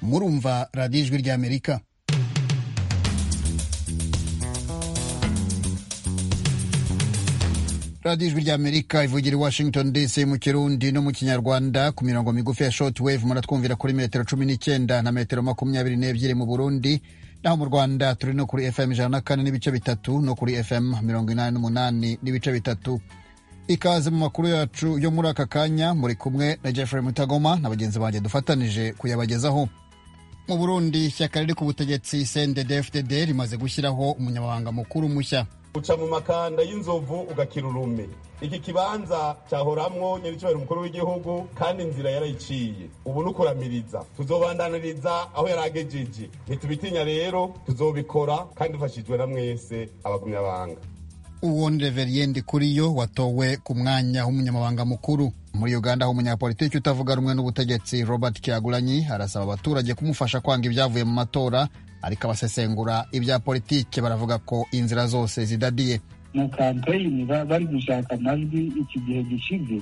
murumva radiyo ijwi ry'amerika radiyo ijwi ry'amerika ivugira i washington dc mu kirundi no mu kinyarwanda ku mirongo migufi ya short wave muratwumvira kuri metero cumi n'icyenda na metero makumyabiri n'ebyiri mu burundi naho mu rwanda turi no kuri fm ijana na kane n'ibice bitatu no kuri fm mirongo inani n'umunani n'ibice bitatu ikaze mu makuru yacu yo muri aka kanya muri kumwe na Jeffrey Mutagoma na bagenzi banjye dufatanije kuyabagezaho mu Burundi ishyaka riri ku butegetsi CNDD-FDD rimaze gushyiraho umunyamabanga mukuru mushya uca mu makanda y'inzovu ugakira urume iki kibanza cyahoramwo nyir'icyubahiro umukuru w'igihugu kandi inzira yarayiciye ubu ni ukuramiriza tuzobandaniriza aho yaragejeje ntitubitinya rero tuzobikora kandi dufashijwe na mwese abagumyabanga uwo ni reveriyende kuriyo watowe ku mwanya w'umunyamabanga mukuru muri uganda aho umunyapolitiki utavuga rumwe n'ubutegetsi robert kiagulanyi arasaba abaturage kumufasha kwanga ibyavuye mu matora ariko abasesengura ibya politiki baravuga ko inzira zose zidadiye mu kampeyini bari gushaka amajwi iki gihe gishize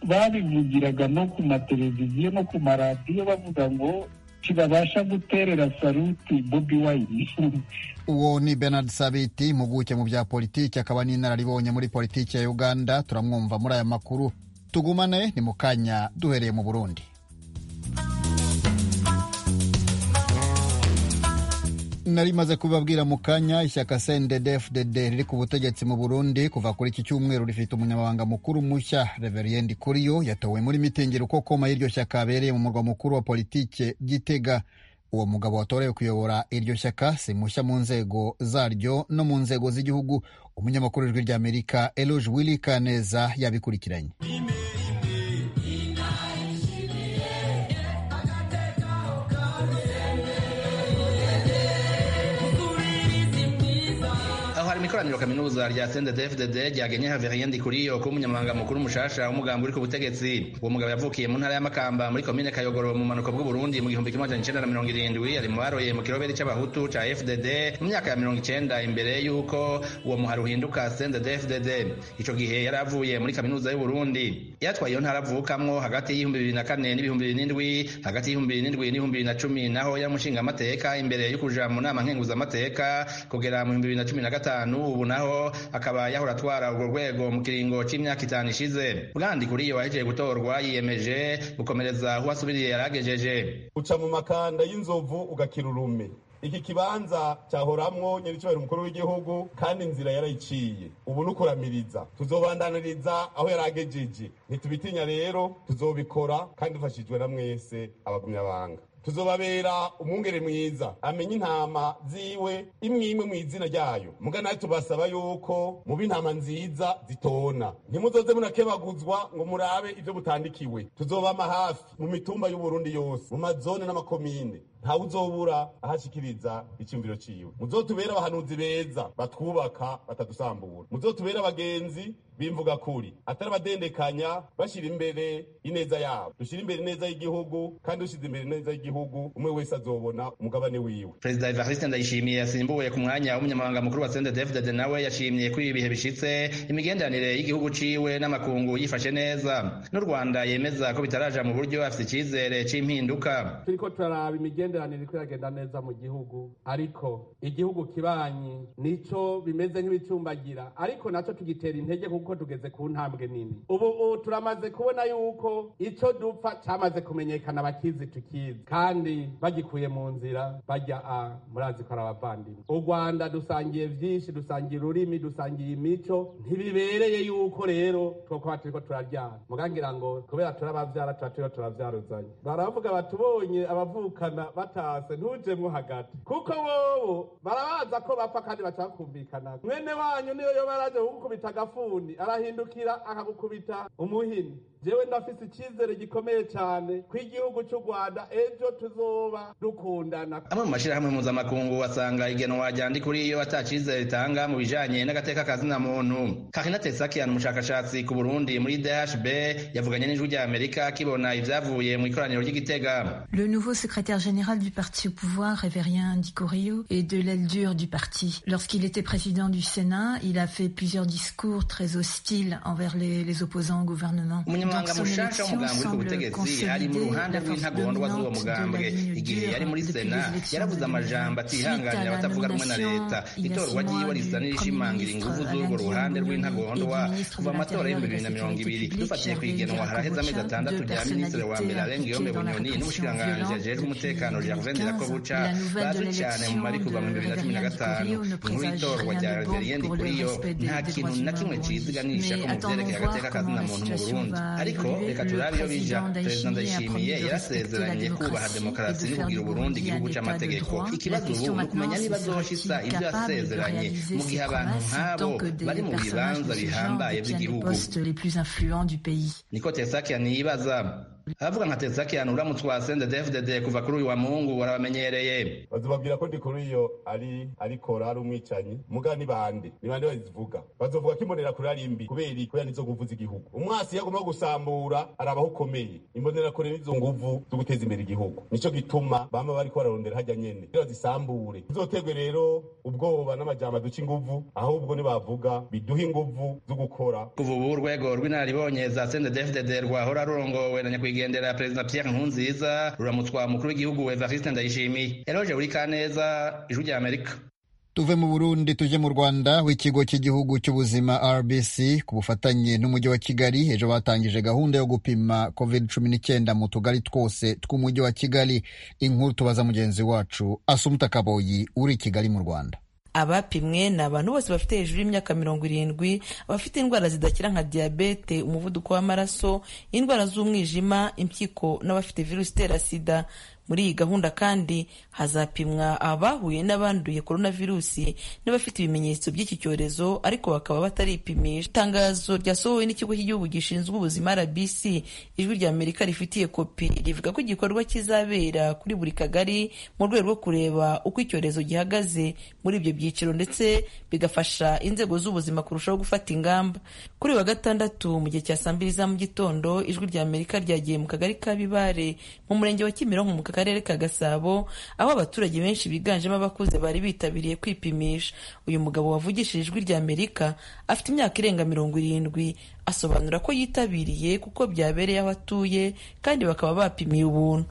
babivugiraga no ku mateleviziyo no ku maradiyo bavuga ngo kibabasha guterera saruti bobi wayini uwo ni bernard sabiti impuguke mu bya politiki akaba n'inararibonye muri politiki ya uganda turamwumva muri aya makuru tugumane ni mu kanya duhereye mu burundi nari maze kubibabwira mu kanya ishyaka cndd-fdd riri ku butegetsi mu burundi kuva kuri iki cyumweru rifite umunyamabanga mukuru mushya reveriyende kuriyo yatowe muri mitingi rukokoma y'iryo shyaka abereye mu murwa mukuru wa politike gitega uwo mugabo watorewe kuyobora iryo shyaka si mushya mu nzego zaryo no mu nzego z'igihugu umunyamakuru w'ijwi ry'amerika eloge willy kaneza yabikurikiranye ikoraniro kaminuza rya CNDD-FDD ryagenye Havien Ndikuriyo kuba umunyamabanga mukuru mushasha w'umugambi uri ku butegetsi uwo mugabo yavukiye mu ntara y'amakamba muri komine Kayogoro mu manuko bw'u Burundi mu gihumbi kimwe magana cyenda na mirongo irindwi ari mu baroye mu kiroberi cy'abahutu ca FDD mu myaka ya mirongo icenda imbere y'uko uwo muhari uhinduka CNDD-FDD ico gihe yari avuye muri kaminuza y'u Burundi yatwaye iyo ntara avukamwo hagati y'ibihumbi bibiri na kane n'ibihumbi bibiri n'indwi hagati y'ibihumbi bibiri n'indwi n'ibihumbi bibiri na cumi naho yari umushingamateka imbere y'ukuja mu nama nkenguzamateka kugera mu bihumbi bibiri na cumi na gatanu ubu naho akaba yahora atwara urwo rwego mu kiringo cy'imyaka itanu ishize bwandi kuri iyo wahejeje gutorwa yiyemeje gukomereza aho asubiriye yaragejeje uca mu makanda y'inzovu ugakira urume iki kibanza cyahoramwo nyir'icyubahiro umukuru w'igihugu kandi inzira yarayiciye ubu ni ukuramiriza tuzobandaniriza aho yaragejeje ntitubitinya rero tuzobikora kandi dufashijwe na mwese abagumyabanga tuzobabera umwungere mwiza amenya intama ziwe imwe imwe mu izina ryayo mugana tubasaba yuko muba intama nziza zitona ntimuzoze munakebaguzwa ngo murabe ibyo mutandikiwe tuzobama hafi mu mitumba y'uburundi yose mu mazone n'amakomine ntawe uzobura ahashyikiriza icyumviro ciwe muzotubere abahanuzi beza batwubaka batadusambura muzotubere abagenzi bimvuga kuri atari abadendekanya bashyira imbere ineza yabo dushyira imbere ineza y'igihugu kandi dushyize imbere ineza y'igihugu umwe wese azobona umugabane wiwe perezida evariste ndayishimiye yasimbuwe ku mwanya w'umunyamabanga mukuru wa cndfdd nawe yashimye ko ibi bihe bishitse imigenderanire y'igihugu ciwe n'amakungu yifashe neza n'u rwanda yemeza ko bitaraja mu buryo afite icyizere c'impinduka turiko turaraba imigenderanire iko iragenda neza mu gihugu ariko igihugu kibanyi nico bimeze nk'ibicumbagira ariko naco tugitera intege kuko kuko tugeze ku ntambwe nini ubu turamaze kubona yuko icyo dupfa cyamaze kumenyekana bakizi tukizi kandi bagikuye mu nzira bajya a murazi ko ari abavandimwe u rwanda dusangiye byinshi dusangiye ururimi dusangiye imico ntibibereye yuko rero twokuba turiko turabyara mugangira ngo kubera turabavyara tuba turiho turavyaruzanye baravuga batubonye abavukana batase ntujemwo hagati kuko bobo barabaza ko bapfa kandi bacakumvikana mwene wanyu niyo yoba araje kugukubita agafuni arahindukira akagukubita umuhini jewe ndafise icyizere gikomeye cyane ku igihugu cy'u rwanda ejo tuzoba dukundana amwe mu mashyirahamwe mpuzamakungu wasanga igenwa ryandi kuri iyo ata cyizere ritanga mu bijanye n'agateka kazina muntu karina tesakian umushakashatsi ku burundi muri dhb yavuganye n'ijwi ry'amerika kibona ivyavuye mu ikoraniro ry'igitega le nouveau secrétaire général général du parti au pouvoir, Révérien Dicorio, et de l'aile dure du parti. Lorsqu'il était président du Sénat, il a fait plusieurs discours très hostiles envers les, les opposants au gouvernement. Donc umunyamabanga son mushasha élection w'umugambi uri ku semble butegetsi ari mu consolider ruhande la force rw'intagondwa z'uwo dominante de la mugambwe ligne igihe dure yari muri depuis sena les élections yaravuze de 2020. amajambo Suite atihanganira à la abatavuga rumwe na nomination, leta il y a six itorwa ry'iwe mois, risa du n'irishimangira Premier ingufu ministre z'urwo Alain ruhande Guillaume rw'intagondwa et du ministre kuva de amatora l'Intérieur y'ibihumbi bibiri et de la na mirongo Sécurité ibiri publique, dufatiye ku Gervais igenwa haraheze amezi Gargocha, atandatu deux rya minisitiri wa personnalités mbere arenga iyo impliquées dans la bunyoni n'umushikiranganji répression ajejwe umutekano gervain violente depuis 2015. delakobuca La nouvelle de bazwi cyane mu l'élection mari kuva mu de bibiri na cumi na Valerian gatanu Dikorio ne inkuru présage itorwa rya rien de bon reverien pour le dikuriyo respect des, nta des kintu na droits humains kimwe au Burundi. cyiziganisha ko Mais mu attendons byerekeye voir agateka comment la k'amuntu mu situation burundi va ariko évoluer. reka Le turabe iyo bija président perezida Ndayishimiye a ndayishimiye promis de respecter la yarasezeranye kubaha démocratie demokarasi et de no faire kubwira du uburundi Burundi un igihugu état de cy'amategeko droit. La ikibazo question ubu ni maintenant, ukumenya c'est niba azoshitsa sera-t-il ibyo capable de yasezeranye réaliser mu ses gihe abantu promesses nk'abo tant que des bari mu bibanza personnages de ce genre bihambaye détiennent les by'igihugu postes les plus influents du pays. niko tesakian yibaza abavuga nka tesakian uramutse wasende dfdd kuva kuri uyu wa muhungu warabamenyereye bazobabwira ko ndikuriyo ari arikora ari umwicanyi muga ni bande ni bande bazivuga bazovuga ko imbonerakure ari mbi kubera iki kubera nizo nguvu z'igihugu umwasi iyo agomba gusambura arabaho ukomeye imbonerakure nizo nguvu zo guteza imbere igihugu nico gituma bama bariko bararondera hajya nyene kugira bazisambure tuzoterwe rero ubwoba n'amajambo aduca inguvu ahubwo nibavuga biduha inguvu zo gukora kuva ubu urwego rw'inararibonye za sende dfdd rwahora rurongowe na nyakwigendera perezida pierre nkurunziza ruramutswa mukuru w'igihugu evariste ndayishimiye yaroje buri kaneza ijwi rya amerika tuve mu burundi tujye mu rwanda aho ikigo cy'igihugu cy'ubuzima rbc ku bufatanye n'umujyi wa kigali ejo batangije gahunda yo gupima covid cumi n'icyenda mu tugari twose tw'umujyi wa kigali inkuru tubaza mugenzi wacu asumuta kaboyi uri i kigali mu rwanda abapimwe ni abantu bose bafite hejuru y'imyaka mirongo irindwi abafite indwara zidakira nka diyabete umuvuduko w'amaraso indwara z'umwijima impyiko n'abafite virusi itera sida muri iyi gahunda kandi hazapimwa abahuye n'abanduye coronavirusi n'abafite ibimenyetso by'iki cyorezo ariko bakaba bataripimisha itangazo ryasohowe n'ikigo cy'igihugu gishinzwe ubuzima rbc ijwi rya amerika rifitiye kopi rivuga ko igikorwa kizabera kuri buri kagari mu rwego rwo kureba uko icyorezo gihagaze muri ibyo byiciro ndetse bigafasha inzego z'ubuzima kurushaho gufata ingamba kuri uyu wa gatandatu mu gihe cya saa mbiri za mu gitondo ijwi rya amerika ryagiye mu kagari ka bibare mu murenge wa kimironko mu karere ka gasabo aho abaturage benshi biganjemo abakuze bari bitabiriye kwipimisha uyu mugabo wavugishije ijwi rya amerika afite imyaka irenga mirongo irindwi asobanura ko yitabiriye kuko byabereye aho atuye kandi bakaba bapimiye ubuntu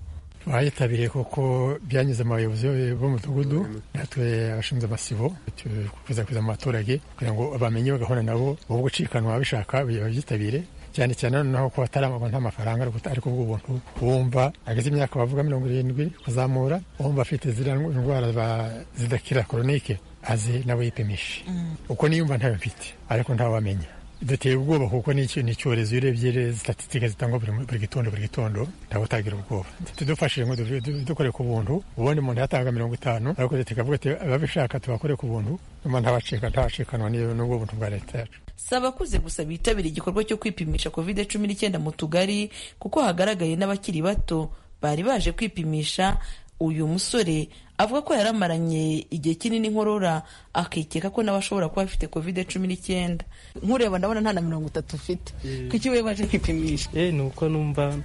twayitabiriye kuko byanyuze mu bayobozi b'umudugudu natwe abashinzwe amasibo tukwirakwiza mu baturage kugira ngo bamenye bagahura nabo wowe gucikanwa bishaka babyitabire cyane cyane noneho ko hatari amabona amafaranga ariko ubw'ubuntu wumva ageze imyaka bavuga mirongo irindwi kuzamura wumva afite ziriya ndwara ba- zidakira koronike aze nawe yipimishe uko niyumva ntayo mfite ariko ntawe wamenya duteye ubwoba kuko ni iki- ni icyorezo iyo urebye rero sitatitike zitangwa buri mu- buri gitondo buri gitondo ntawe utagira ubwoba tudufashije ngo du- du- dukore ku buntu ubundi umuntu yatanga mirongo itanu ariko leta ikavuga ati ababishaka tubakore ku buntu nyuma ntawacika ntawacikanwa n'iyo- n'ubwo buntu bwa leta yacu si abakuze gusa bitabiriye igikorwa cyo kwipimisha covid cumi n'icyenda mu tugari kuko hagaragaye n'abakiri bato bari baje kwipimisha uyu musore avuga ko yaramaranye igihe kinini inkorora akikeka ko nawe ashobora kuba afite covid cumi n'icyenda nkureba ndabona nta na mirongo itatu ufite kuki we baje kwipimisha Eh, ni uko numva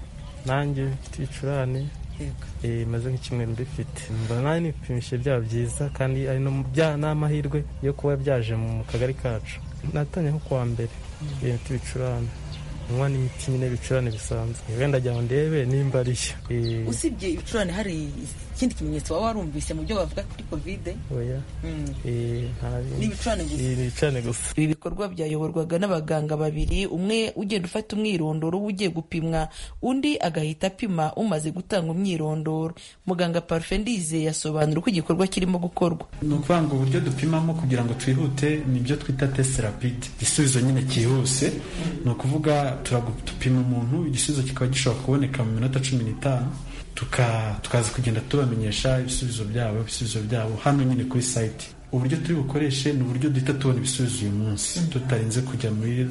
nanjye mfite ibicurane eh, maze nk'icyumweru mbifite mba nanjye nipimishe byaba byiza kandi ari no mu bya- n'amahirwe yo kuba byaje mu kagari kacu natanye nko kuwa mbere eh, mfite ibicurane nywa n'imiti nyine ibicurane bisanzwe wenda jya ndebe nimba ariyo Eh, usibye ibicurane hari ikindi kimenyetso waba warumvise mu byo bavuga kuri kovide oya Mm. eh, nta bindi. Ni ibicurane gusa. Eh, ni ibicurane gusa ibi bikorwa byayoborwaga n'abaganga babiri umwe ugenda ufata umwirondoro w'ugiye gupimwa undi agahita apima umaze gutanga umwirondoro muganga parufe ndize yasobanura uko igikorwa kirimo gukorwa ni ukuvuga ngo uburyo dupimamo kugira ngo twihute ni ibyo twita test rapide igisubizo nyine cyihuse ni ukuvuga turagupima umuntu igisubizo kikaba gishobora kuboneka mu minota cumi n'itanu tuka- tukaza kugenda tubamenyesha ibisubizo byabo ibisubizo byabo hano nyine kuri sayiti uburyo turi bukoreshe ni uburyo duhita tubona ibisubizo uyu munsi tutarinze kujya muri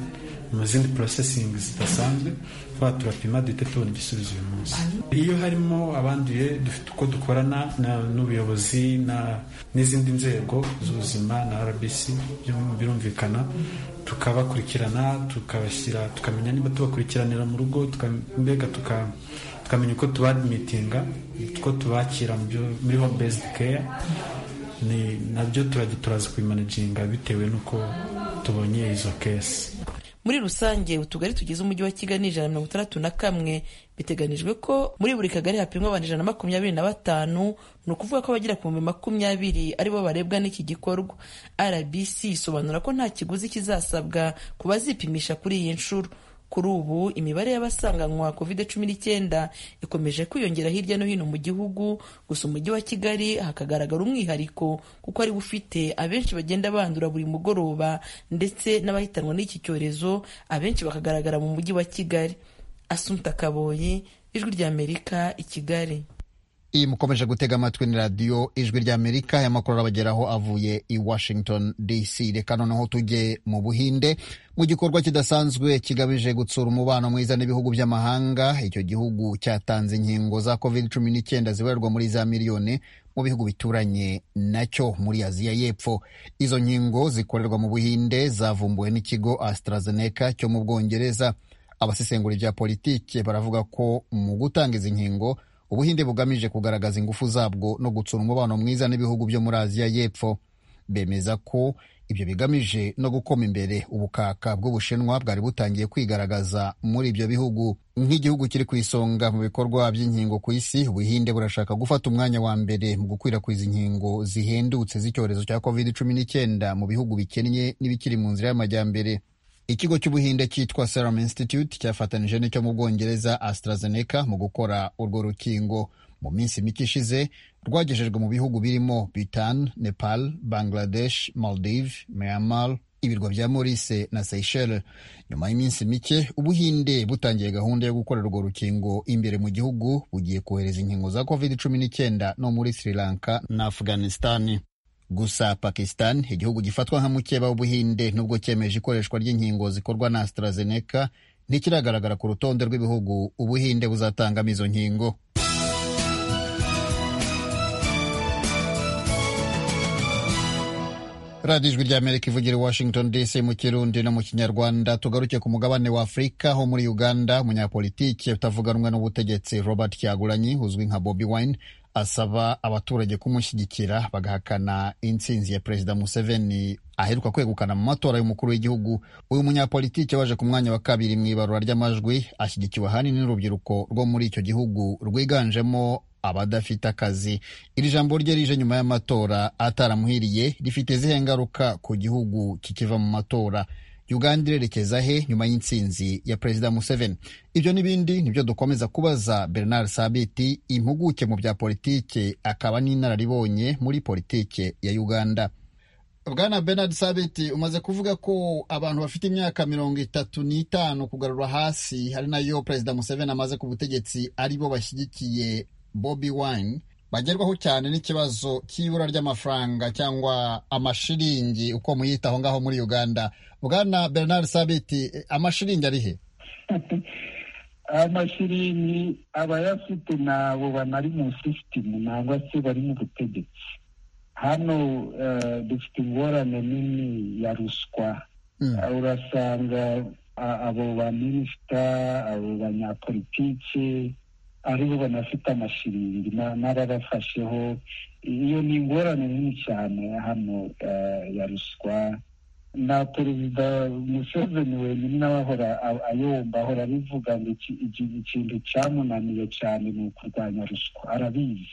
mu zindi porosesingi zidasanzwe tuba turapima duhita tubona igisubizo uyu munsi iyo harimo abanduye dufite uko dukorana na- n'ubuyobozi na- n'izindi nzego z'ubuzima na rbc byum- birumvikana tukabakurikirana tukabashyira tukamenya niba tubakurikiranira mu rugo tuka- mbega tuka tukamenya uko tubadimitinga uko tubakira muri home based care ni nabyo turajya turaza kubimanaginga bitewe n'uko tubonye izo kesi muri rusange utugari tugize umujyi wa kigali ni ijana na mirongo itandatu na kamwe biteganijwe ko muri buri kagari hapimwa abantu ijana na makumyabiri na batanu ni ukuvuga ko abagera ku bihumbi makumyabiri aribo barebwa n'iki gikorwa rbc isobanura ko nta kiguzi kizasabwa ku bazipimisha kuri iyi nshuro kuri ubu imibare y'abasanganywa covid cumi n'icyenda ikomeje kwiyongera hirya no hino mu gihugu gusa umujyi wa kigali hakagaragara umwihariko kuko ariwo ufite abenshi bagenda bandura buri mugoroba ndetse n'abahitanwa n'iki cyorezo abenshi bakagaragara mu mujyi wa kigali asumta kaboyi ijwi ry'amerika i kigali iyi mukomeje gutega amatwi ni radiyo ijwi ry'amerika y'amakuru arabageraho avuye i washington dc reka noneho tujye mu buhinde mu gikorwa kidasanzwe kigamije gutsura umubano mwiza n'ibihugu by'amahanga icyo gihugu cyatanze inkingo za covid cumi n'icyenda zibarirwa muri za miliyoni mu bihugu bituranye nacyo muri aziya y'epfo izo nkingo zikorerwa mu buhinde zavumbuwe n'ikigo AstraZeneca cyo mu bwongereza abasesengura ibya politiki baravuga ko mu gutanga izi nkingo ubuhinde bugamije kugaragaza ingufu zabwo no gutsura umubano mwiza n'ibihugu byo muri aziya y'epfo bemeza ko ibyo bigamije no gukoma imbere ubukaka bw'ubushinwa bwari butangiye kwigaragaza muri ibyo bihugu nk'igihugu kiri ku isonga mu bikorwa by'inkingo ku isi ubuhinde burashaka gufata umwanya wa mbere mu gukwirakwiza inkingo zihendutse z'icyorezo cya covid cumi n'icyenda mu bihugu bikennye n'ibikiri mu nzira y'amajyambere ikigo cy'ubuhinde cyitwa Serum Institute cyafatanije n'icyo mu bwongereza AstraZeneca mu gukora urwo rukingo mu minsi mike ishize rwagejejwe mu bihugu birimo Bhutan, Nepal, Bangladesh, Maldives, Myanmar, ibirwa bya Maurice na Seychelles. Nyuma y'iminsi mike Ubuhinde butangiye gahunda yo gukora urwo rukingo imbere mu gihugu bugiye kohereza inkingo za COVID-19 no muri Sri Lanka na Afghanistan. Gusa Pakistan, igihugu gifatwa nka mukeba w'Ubuhinde nubwo cyemeje ikoreshwa ry'inkingo zikorwa na AstraZeneca, ntikiragaragara ku rutonde rw'ibihugu Ubuhinde buzatangamo izo nkingo. radiyo ijwi rya amerika ivugira washington dc mu kirundi no mu kinyarwanda tugaruke ku mugabane wa afurika aho muri uganda umunyapolitiki utavuganwa n'ubutegetsi robert kyagulanyi uzwi nka bobi wine asaba abaturage kumushyigikira bagahakana intsinzi ya perezida museveni aheruka kwegukana mu matora y'umukuru w'igihugu uyu munyapolitiki waje ku mwanya wa kabiri mu ibarura ry'amajwi ashyigikiwe ahanini n'urubyiruko rwo muri icyo gihugu rwiganjemo abadafite akazi iri jambo rye rije nyuma y'amatora ataramuhiriye rifite izihe ngaruka ku gihugu kikiva mu matora uganda irerekeza he nyuma y'intsinzi ya perezida museveni ibyo n'ibindi nibyo dukomeza kubaza bernard sabiti impuguke mu bya politike akaba n'inararibonye muri politike ya uganda bwana bernard sabiti umaze kuvuga ko abantu bafite imyaka mirongo itatu n'itanu kugarura hasi hari nayo perezida museveni amaze ku butegetsi aribo bashyigikiye bobi wine bagerwaho cyane n'ikibazo cy'ibura ry'amafaranga cyangwa amashiringi uko muyita aho ngaho muri uganda bwana bernard sabiti amashiringi ari he amashiringi abayafite nabo banari mu sisitemu nangwa se bari mu butegetsi hano dufite ingorane nini ya ruswa urasanga abo baminisita abo banyapolitike aribo banafite amashiringi n'ababafasheho iyo ni ingorane nini cyane hano ya ruswa na perezida museveni wenyine nawe ahora ayomba ahora abivuga ngo ikintu cyamunaniye cyane ni ukurwanya ruswa arabizi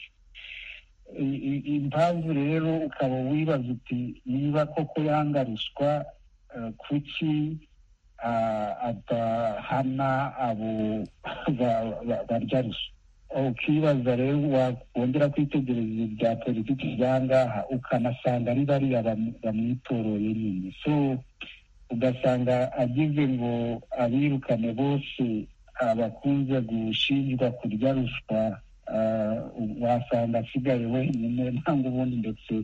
impamvu rero ukaba wibaza uti niba koko yanga ruswa kuki adahana abo barya ruswa ukibaza rero wakongera kwitegereza ibya politiki ngaha ukanasanga ari bariya bamwitoroye nyine so ugasanga agize ngo abirukane bose abakunze gushinjwa kurya ruswa wasanga asigaye wenyine ntabwo ubundi ndetse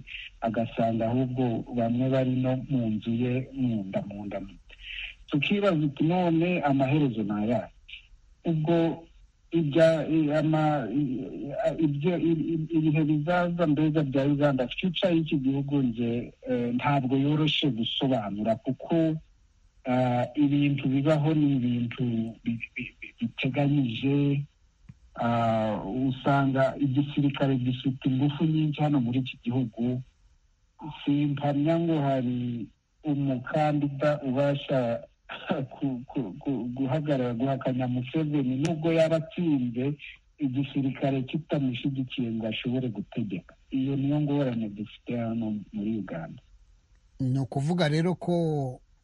agasanga ahubwo bamwe bari no mu nzu ye mu nda mu nda tukibaza uti none amaherezo ni ayahe ubwo ibihe bizaza mbega bya uganda fiuca y'iki gihugu nge ntabwo yoroshe gusobanura kuko ibintu bibaho ni ibintu biteganyije usanga igisirikare gifite ingufu nyinshi hano muri iki gihugu simpamya ngo hari umukandida ubasha guhagarara guhakanya museveni nubwo yaba atsinze igisirikare kitamushyigikiye ngo ashobore gutegeka iyo niyo ngorane dufite hano muri uganda ni ukuvuga rero ko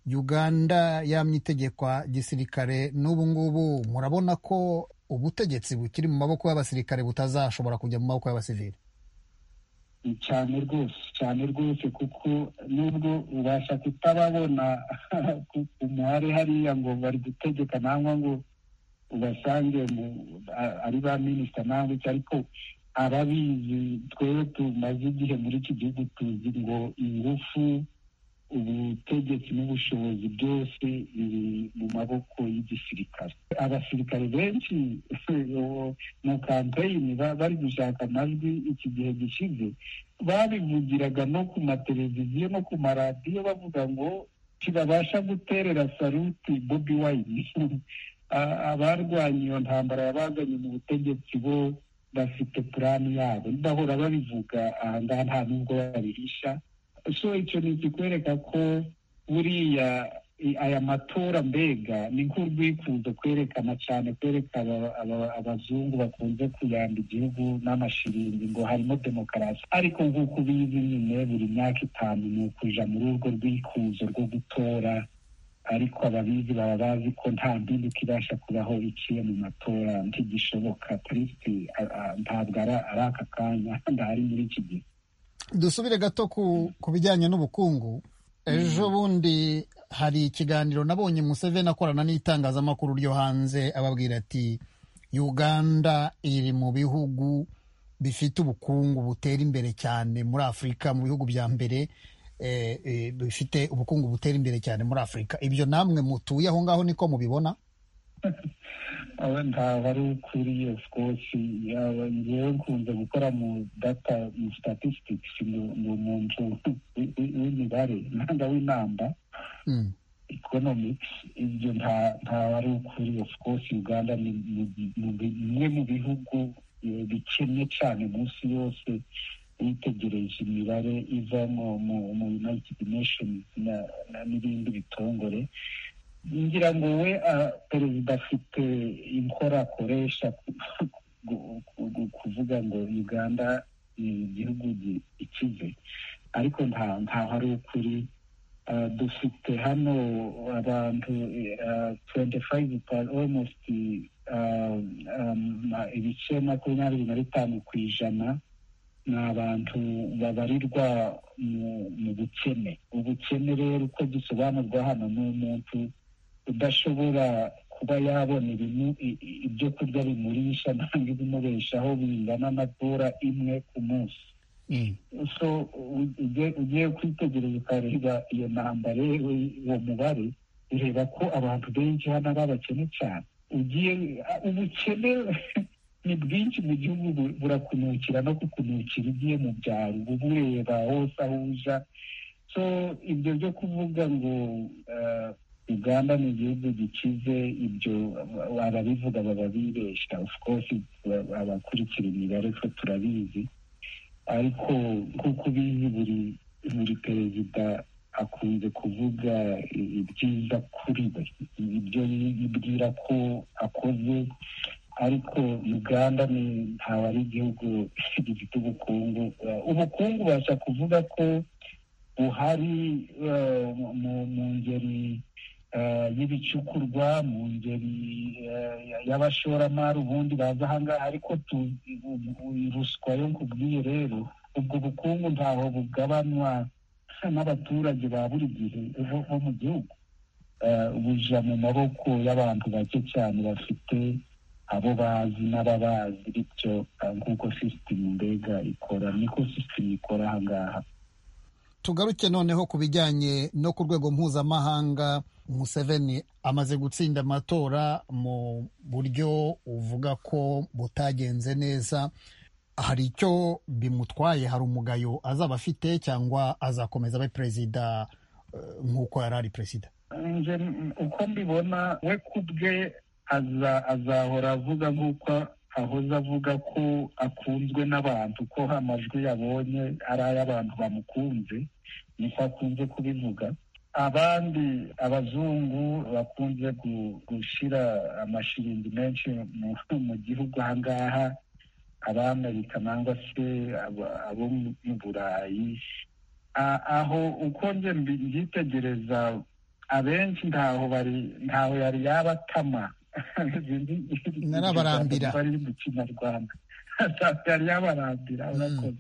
uganda yamye itegekwa gisirikare n'ubu ngubu murabona ko ubutegetsi bukiri mu maboko y'abasirikare butazashobora kujya mu maboko y'abasivili cyane rwose cyane rwose kuko nubwo ubasha kutababona umuhare hariya ngo bari gutegeka nangwa ngo ubasange ari ba minisita nangwa iki ariko ababizi twebwe tumaze igihe muri iki gihugu tuzi ngo ingufu ubutegetsi n'ubushobozi byose biri mu maboko y'igisirikare abasirikare benshi mu kampeyini bari gushaka amajwi iki gihe gishize babivugiraga no ku mateleviziyo no ku maradiyo bavuga ngo ntibabasha guterera saruti bobi wayini abarwanya iyo ntambara yabazanye mu butegetsi bo bafite purani yabo bahora babivuga aha ngaha nta n'ubwo babihisha so icyo ni ikikwereka ko buriya aya matora mbega ni nk'urwikuzo kwerekana cyane kwereka abazungu bakunze kuyamba igihugu n'amashiringi ngo harimo demokarasi ariko nk'uko ubizi nyine buri myaka itanu ni ukuja muri urwo rwikuzo rwo gutora ariko ababizi baba bazi ko nta mbindi kibasha kubaho iciye mu matora ntigishoboka tariki ntabwo ari aka kanya ndahari muri iki gihe dusubire gato ku bijyanye n'ubukungu ejo bundi hari ikiganiro nabonye Museveni akorana n'itangazamakuru ryo hanze ababwira ati uganda iri mu bihugu bifite ubukungu butera imbere cyane muri afurika mu bihugu bya mbere bifite ubukungu butera imbere cyane muri afurika ibyo namwe mutuye aho ngaho niko mubibona ntabwo ari ukuriye rwose ngewe nkunze gukora mu data mu statistics ni umuntu w'imibare ntabwo w'inamba economics ibyo ntabwo ari ukuriye rwose uganda ni bimwe mu bihugu bikennye cyane munsi yose witegereje imibare iva mu united nations n'ibindi bitongore ngira ngo we perezida afite inkora akoresha kuvuga ngo uganda ni igihugu ikize ariko ntaho ari ukuri dufite hano abantu tuwenti fayive omusiti ibice makumyabiri na bitanu ku ijana ni abantu babarirwa mu bukene ubukene rero uko gisobanurwa hano ni umuntu udashobora kuba yabona ibyo kurya bimurisha ntabwo ibimubeshaho bingana na dora imwe ku munsi so ugiye kwitegereza ukareba iyo ntambara uwo mubare ureba ko abantu benshi hano ari abakene cyane ugiye ubukene ni bwinshi mu gihugu burakunukira no kukunukira ugiye mu byaro uba ureba hose aho uja so ibyo byo kuvuga ngo uganda ni igihugu gikize ibyo ababivuga baba bibeshya of course abakurikira imibare ko turabizi ariko nk'uko ubizi buri buri perezida akunze kuvuga ibyiza kuri we ibyo yibwira ko akoze ariko uganda ni ntabwo ari igihugu gifite ubukungu ubukungu ubasha kuvuga ko buhari mu ngeri y'ibicukurwa mu ngeri y'abashoramari ubundi baza aha ngaha ariko ruswa yo nkubwiye rero ubwo bukungu ntaho bugabanwa n'abaturage ba buri gihe bo mu gihugu buja mu maboko y'abantu bake cyane bafite abo bazi n'ababazi bityo nk'uko sisitemu mbega ikora niko sisitemu ikora aha ngaha tugaruke noneho ku bijyanye no ku rwego mpuzamahanga museveni amaze gutsinda amatora mu buryo uvuga ko butagenze neza hari icyo bimutwaye hari umugayo azaba afite cyangwa azakomeza abe perezida nk'uko yari ari perezida uko mbibona we ku bwe azahora avuga nk'uko ahoze avuga ko akunzwe n'abantu ko amajwi yabonye ari ay'abantu bamukunze niko akunze kubivuga abandi abazungu bakunze gushyira amashiringi menshi mu gihugu aha ngaha ab'amerika cyangwa se abo mu burayi aho uko njye mbitegereza abenshi ntaho bari ntaho yari yaba atama narabarambira bari mu kinyarwanda yari yabarambira urakoze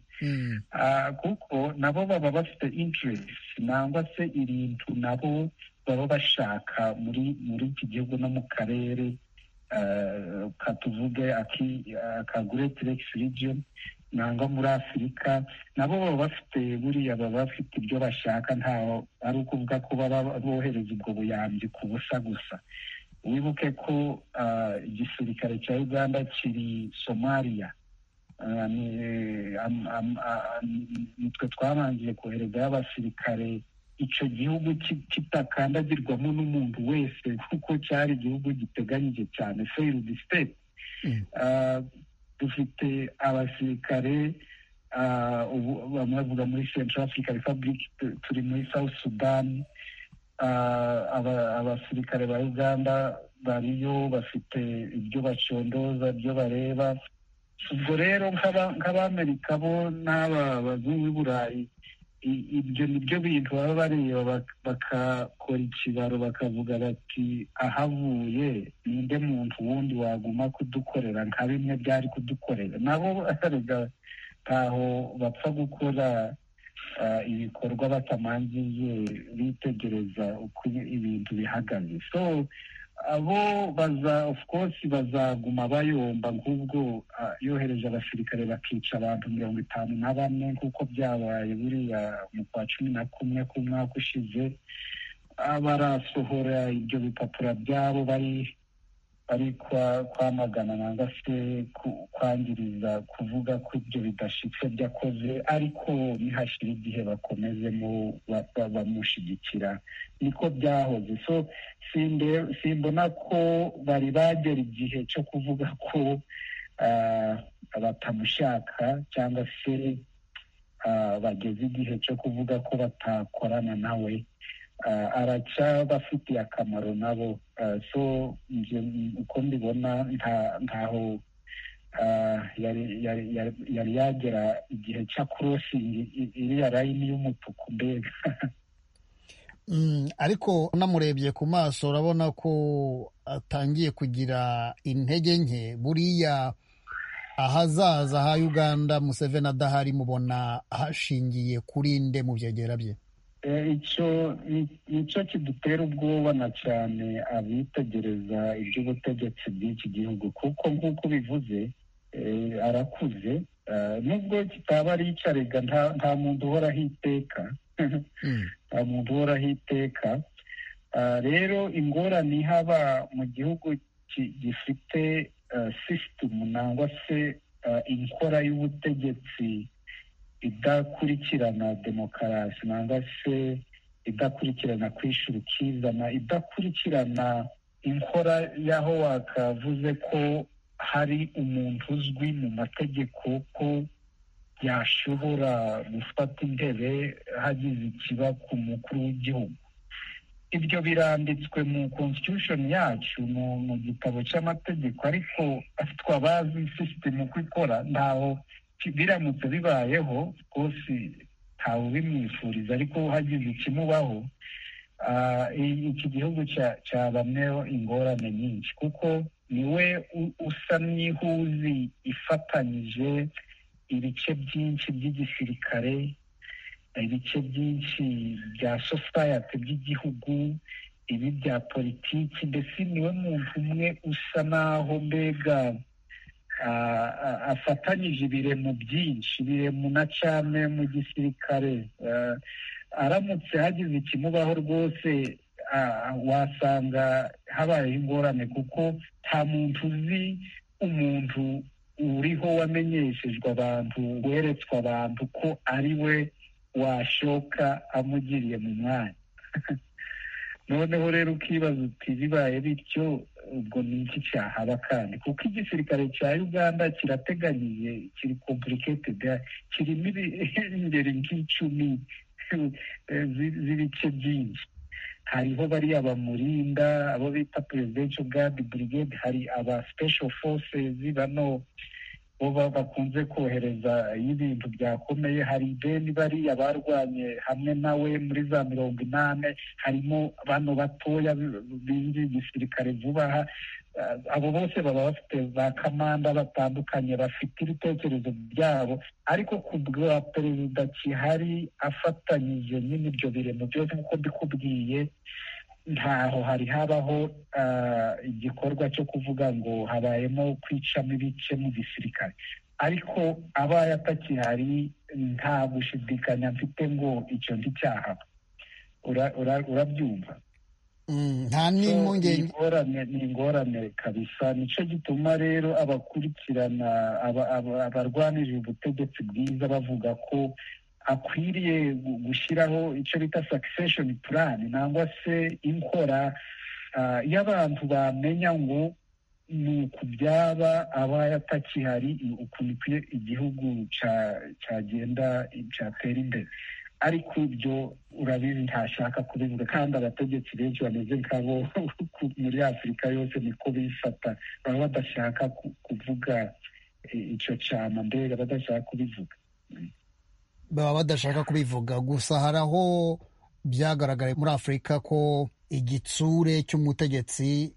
kuko nabo baba bafite interesi nangwa se ibintu nabo baba bashaka muri muri iki gihugu no mu karere katuvuge aka great lakes region nangwa muri afurika nabo baba bafite buriya baba bafite ibyo bashaka ntaho ari ukuvuga ko baba bohereza ubwo buyambi ku busa gusa wibuke ko igisirikare cya uganda kiri somaliya nitwe twabangiye koherezayo abasirikare icyo gihugu kitakandagirwamo n'umuntu wese kuko cyari igihugu giteganyije cyane feyiridi siteti dufite abasirikare bamwe bavuga muri central africa republic turi muri south sudan abasirikare ba uganda bariyo bafite ibyo bacondoza ibyo bareba ubwo rero nk'abamerika bo n'aba bazungu b'i burayi ibyo ni byo bintu baba bareba bakakora ikibaro bakavuga bati ahavuye ninde muntu wundi waguma kudukorera nka bimwe byari kudukorera nabo ntaho bapfa gukora ibikorwa batamangiye bitegereza uko ibintu bihagaze so abo baza of course bazaguma bayomba nk'ubwo yohereje abasirikare bakica abantu mirongo itanu na bane nk'uko byabaye buriya mu kwa cumi na kumwe k'umwaka ushize barasohora ibyo bipapuro byabo bari bari kwamagana nangwa se kwangiriza kuvuga ko ibyo bidashyitse byakoze ariko nihashyira igihe bakomezemo bamushyigikira niko byahoze so simbona ko bari bagera igihe cyo kuvuga ko batamushaka cyangwa se bageze igihe cyo kuvuga ko batakorana nawe aracyabafitiye akamaro nabo so uko mbibona ntaho yari yagera igihe cya korosingi iriya rayini y'umutuku mbega ariko unamurebye ku maso urabona ko atangiye kugira intege nke buriya ahazaza ha uganda museveni adahari mubona hashingiye kuri nde mu byegera bye icyo kidutera ubwoba na cyane abitegereza iby'ubutegetsi bw'iki gihugu kuko nk'uko bivuze arakuze nubwo kitaba ari icyarega nta muntu uhoraho iteka nta muntu uhoraho iteka rero ingorane ihaba mu gihugu gifite sisitemu nangwa se inkora y'ubutegetsi idakurikirana demokarasi nangwa se idakurikirana kwishyura ukizana idakurikirana inkora y'aho wakavuze ko hari umuntu uzwi mu mategeko ko yashobora gufata intebe hagize ikiba ku mukuru w'igihugu ibyo biranditswe mu constitution yacu mu gitabo cy'amategeko ariko twabazi sisitemu uko ikora ntaho biramutse bibayeho rwose ntawe ubimwifuriza ariko hagize ikimubaho iki gihugu cyabamyeho ingorane nyinshi kuko niwe usa n'ihuzi ifatanyije ibice byinshi by'igisirikare ibice byinshi bya sosayete by'igihugu ibi bya politiki mbese niwe muntu umwe usa naho mbega afatanyije ibiremu byinshi ibiremu na cyane mu gisirikare aramutse hagize ikimubaho rwose wasanga habayeho ingorane kuko nta muntu uzi umuntu uriho wamenyeshejwe abantu weretswe abantu ko ari we washoka amugiriye mu mwanya noneho rero ukibaza uti bibaye bityo ubwo ni iki cyahaba kandi kuko igisirikare cya uganda kirateganyiye kiri kompuriketedi kirimo ingeri nk'icumi z'ibice byinshi hariho bariya bamurinda abo bita perezidenshi gadi burigade hari aba sipesho fosezi bano bo bakunze kohereza iyo ibintu byakomeye hari ideni bariya barwanye hamwe nawe muri za mirongo inani harimo bano batoya bindi gisirikare vuba aha abo bose baba bafite ba kamanda batandukanye bafite ibitekerezo byabo ariko ku bwa perezida kihari afatanyije nyine ibyo biremo byose nk'uko mbikubwiye ntaho hari habaho igikorwa cyo kuvuga ngo habayemo kwicamo ibice mu gisirikare ariko abaye atakihari nta gushidikanya mfite ngo icyo ngicyaha urabyumva nta n'impungenge ni ingorane kabisa nicyo gituma rero abakurikirana abarwanirira ubutegetsi bwiza bavuga ko akwiriye gushyiraho icyo bita sakisesheni purani cyangwa se inkora iyo abantu bamenya ngo ni uku byaba abaye atakihari ukuntu igihugu cyagenda cyatera imbere ariko ibyo urabizi ntashaka kubivuga kandi abategetsi benshi bameze nk'abo muri afurika yose niko bifata baba badashaka kuvuga icyo cyama mbega badashaka kubivuga baba badashaka kubivuga gusa hari aho byagaragaye muri afurika ko igitsure cy'umutegetsi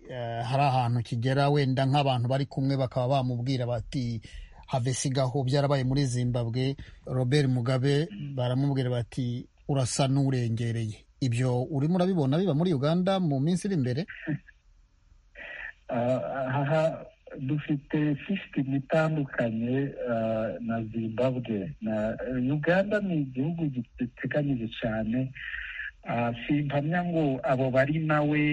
hari ahantu kigera wenda nk'abantu bari kumwe bakaba bamubwira bati havesigaho byarabaye muri zimbabwe robert mugabe baramubwira bati urasa n'urengereye ibyo urimo urabibona biba muri uganda mu minsi iri imbere aha dufite sisitemu itandukanye na zimbabwe na uganda ni igihugu giteganyije cyane simpamya ngo abo bari nawe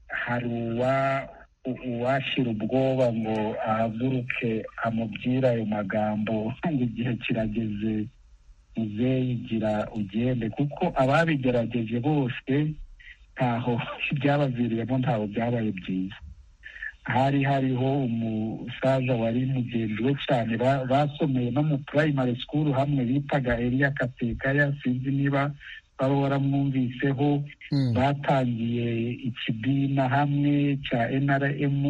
hari uwa uwashyira ubwoba ngo ahaguruke amubwire ayo magambo ngo igihe kirageze uzeyigira ugende kuko ababigerageje bose ntaho byabaviriyemo ntaho byabaye byiza hari hariho umusaza wari mugenzi we cyane basomeye no mu purayimari sikuru hamwe bitaga eriya katekaya sinzi niba baba waramwumviseho batangiye ikibina hamwe cya nrm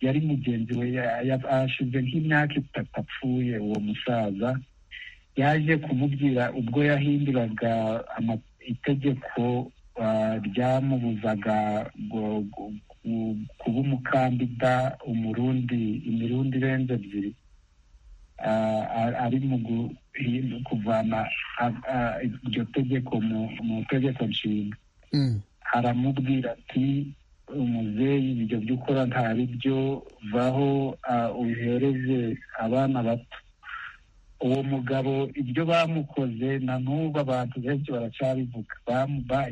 yari mugenzi we yashize nk'imyaka itatu apfuye uwo musaza yaje kumubwira ubwo yahinduraga itegeko ryamubuzaga kuba umukandida umurundi imirundi irenze ebyiri ari mu kuvana iryo tegeko mu tegeko nshinga aramubwira ati umuzeyi ibyo byo ukora ntari byo vaho uhereze abana bato uwo mugabo ibyo bamukoze na n'ubu abantu benshi baracyabivuga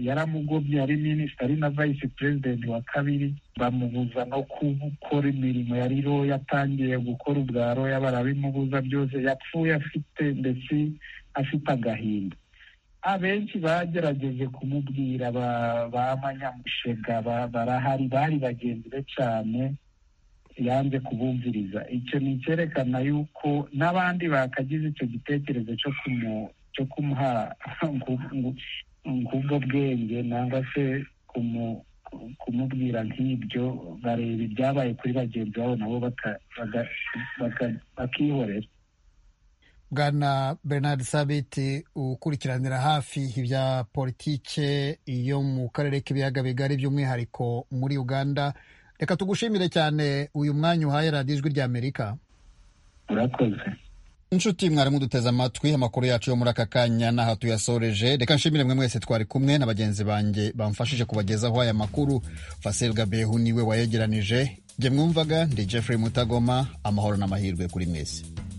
yaramugobye ari minisitiri ari na vayisi perezidenti wa kabiri bamubuza no gukora imirimo yari roya atangiye gukora ubwa roya barabimubuza byose yapfuye afite ndetse afite agahinda abenshi bagerageje kumubwira ba manyamushega barahari bari bagenzi be cyane yanze kubumviriza icyo ni icyerekana yuko n'abandi bakagize icyo gitekerezo cyo kumuha nk'ubwo bwenge nangwa se kumubwira nk'ibyo bareba ibyabaye kuri bagenzi babo nabo bakihorera bwana bernard sabiti ukurikiranira hafi ibya politike yo mu karere k'ibiyaga bigari by'umwihariko muri uganda reka tugushimire cyane uyu mwanya uhaye radiyo ijwi ry'amerika urakoze inshuti mwarimu duteze amatwi amakuru yacu yo muri aka kanya n'aha tuyasoreje reka nshimire mwe mwese twari kumwe na bagenzi banjye bamfashije kubagezaho aya makuru fasel gabehu niwe wayegeranije jye mwumvaga ndi jeffrey mutagoma amahoro n'amahirwe kuri mwese